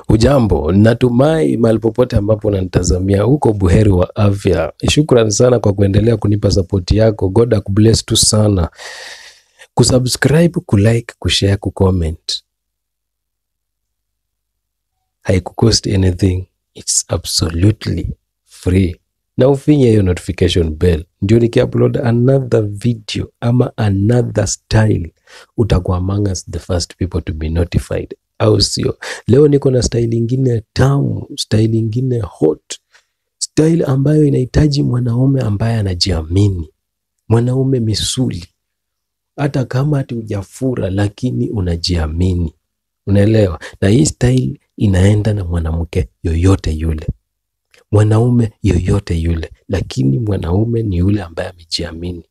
Ujambo, natumai mahali popote ambapo unanitazamia huko buheri wa afya. Shukran sana kwa kuendelea kunipa sapoti yako. God akubless tu sana. Kusubscribe, kulike, kushare, kucomment haikucost anything, it's absolutely free. Na ufinye hiyo notification bell, ndio nikiupload another video ama another style, utakuwa among us the first people to be notified, au sio? Leo niko na style ingine tamu, style ingine hot, style ambayo inahitaji mwanaume ambaye anajiamini, mwanaume misuli, hata kama ati hujafura lakini unajiamini, unaelewa? Na hii style inaenda na mwanamke yoyote yule, mwanaume yoyote yule, lakini mwanaume ni yule ambaye amejiamini.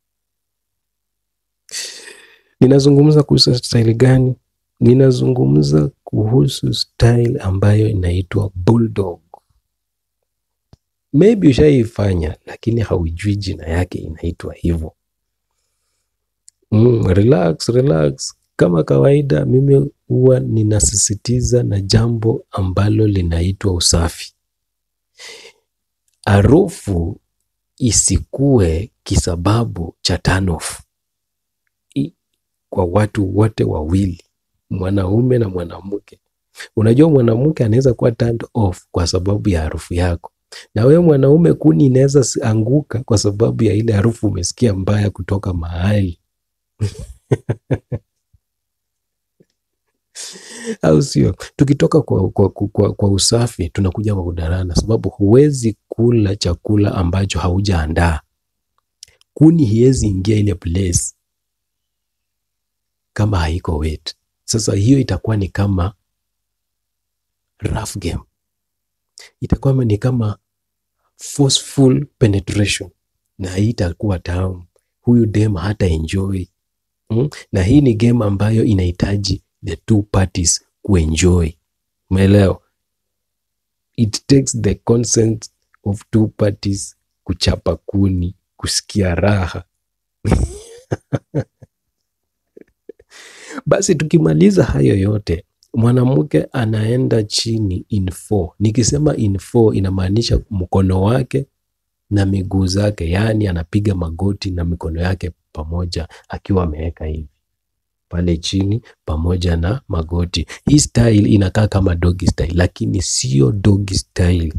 Ninazungumza kuhusu style gani? Ninazungumza kuhusu style ambayo inaitwa bulldog. Maybe ushaifanya lakini haujui jina yake inaitwa hivyo. Mm, relax, relax. Kama kawaida, mimi huwa ninasisitiza na jambo ambalo linaitwa usafi. Harufu isikue kisababu cha turn off I- kwa watu wote wawili, mwanaume na mwanamke. Unajua mwanamke anaweza kuwa turned off kwa sababu ya harufu yako, na wewe mwanaume kuni inaweza si- anguka kwa sababu ya ile harufu umesikia mbaya kutoka mahali au sio? Tukitoka kwa, kwa, kwa, kwa, kwa usafi tunakuja kwa kudarana, sababu huwezi kula chakula ambacho haujaandaa. Kuni hiwezi ingia ile place kama haiko wet. Sasa hiyo itakuwa ni kama rough game, itakuwa ni kama forceful penetration, na hii itakuwa tamu. Huyu dem hata enjoy mm? Na hii ni game ambayo inahitaji the two parties kuenjoy, umeelewa? It takes the consent of two parties kuchapa kuni, kusikia raha. Basi tukimaliza hayo yote, mwanamke anaenda chini in four. Nikisema in four inamaanisha mkono wake na miguu zake, yaani anapiga magoti na mikono yake pamoja akiwa ameweka hivi pale chini pamoja na magoti. Hii style inakaa kama doggy style, lakini sio doggy style.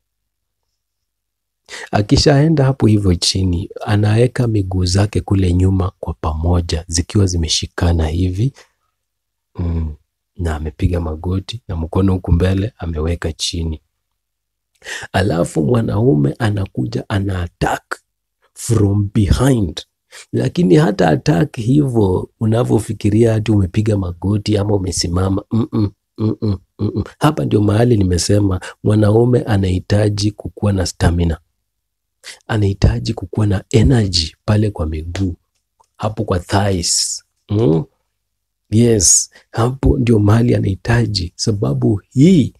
Akishaenda hapo hivyo chini, anaweka miguu zake kule nyuma kwa pamoja zikiwa zimeshikana hivi mm, na amepiga magoti na mkono huku mbele ameweka chini. Alafu mwanaume anakuja ana attack from behind, lakini hata attack hivyo unavyofikiria hati umepiga magoti ama umesimama mm -mm, mm -mm, mm -mm. Hapa ndio mahali nimesema mwanaume anahitaji kukuwa na stamina anahitaji kukuwa na energy pale kwa miguu hapo kwa thighs. Mm? Yes, hapo ndio mahali anahitaji, sababu hii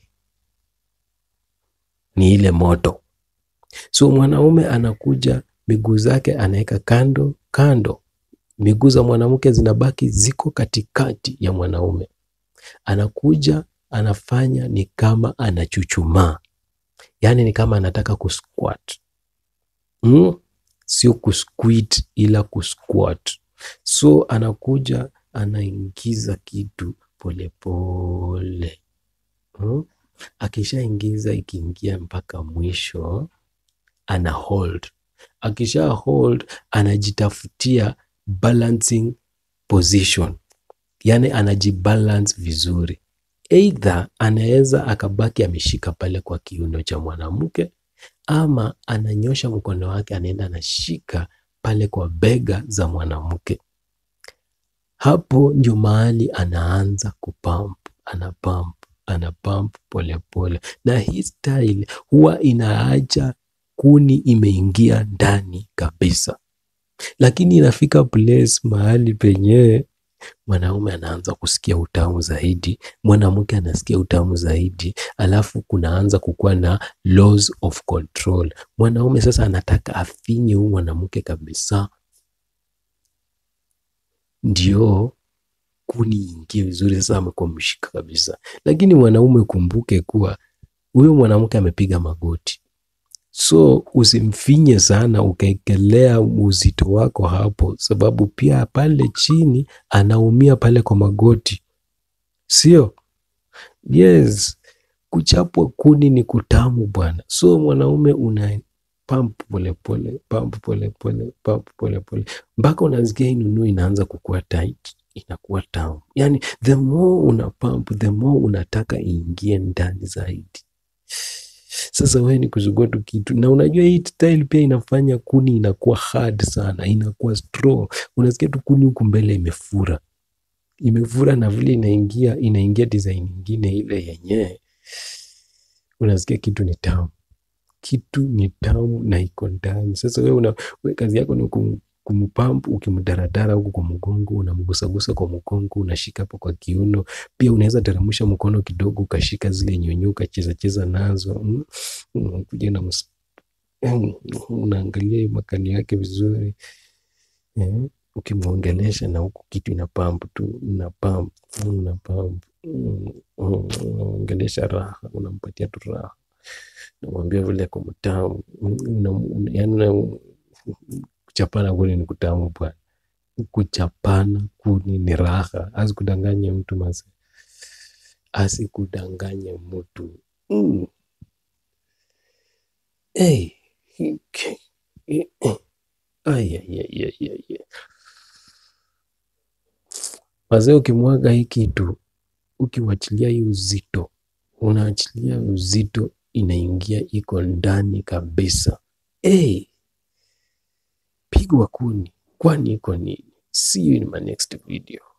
ni ile moto. So mwanaume anakuja, miguu zake anaweka kando kando, miguu za mwanamke zinabaki ziko katikati ya mwanaume. Anakuja anafanya ni kama anachuchumaa, yaani ni kama anataka kusquat mm? Sio kusquat ila kusquat. So anakuja anaingiza kitu polepole mm? Akishaingiza ikiingia mpaka mwisho ana hold. Akisha hold anajitafutia balancing position, yaani anajibalance vizuri. Either anaweza akabaki ameshika pale kwa kiuno cha mwanamke ama ananyosha mkono wake anaenda anashika pale kwa bega za mwanamke. Hapo ndio mahali anaanza kupump, ana pump, ana pump polepole, na hii style huwa inaacha kuni imeingia ndani kabisa, lakini inafika place mahali penyewe mwanaume anaanza kusikia utamu zaidi, mwanamke anasikia utamu zaidi, alafu kunaanza kukuwa na loss of control. Mwanaume sasa anataka afinye huyu mwanamke kabisa, ndio kuni ingie vizuri. Sasa amekuwa mshika kabisa, lakini mwanaume kumbuke kuwa huyo mwanamke amepiga magoti, so usimfinye sana ukaekelea uzito wako hapo, sababu pia pale chini anaumia pale kwa magoti, sio? Yes, kuchapwa kuni ni kutamu bwana. So mwanaume una pump polepole, pump polepole, pump polepole mpaka unasikia hii nunuu inaanza kukua tight, inakuwa tamu. Yani the more una pump, the more unataka iingie ndani zaidi. Sasa wewe ni kusugua tu kitu, na unajua hii style pia inafanya kuni inakuwa hard sana, inakuwa strong. Unasikia tu kuni huku mbele imefura, imefura na vile inaingia inaingia design nyingine ile yenyewe, unasikia kitu ni tamu, kitu ni tamu na iko ndani. Sasa wewe una wewe kazi yako ni kum, kumpamp ukimdaradara huku kwa mgongo, unamgusagusa kwa mgongo, unashika hapo kwa kiuno. Pia unaweza teremsha mkono kidogo ukashika zile nyonyo ukacheza cheza nazo mm. Unakuja na ms- mm, unaangalia hiyo makali yake vizuri eh, ukimwongelesha na huku kitu ina pump tu ina pump ina pump mm, mm, unaongelesha raha, unampatia tu raha, unamwambia vile kwa mtamu mm, una- una- yaani una- kuchapana kuni ni kutamu bwana, kuchapana kuni ni raha, asikudanganye mtu mase, asikudanganye mtu mm. Hey. Okay. Eh, eh. Ai, ai, ai, ai, ai, ai. Wazee, ukimwaga hii kitu, ukiwachilia hii uzito, unaachilia uzito, inaingia iko ndani kabisa. Hey, pigwa kuni, kwani iko nini? See you in my next video.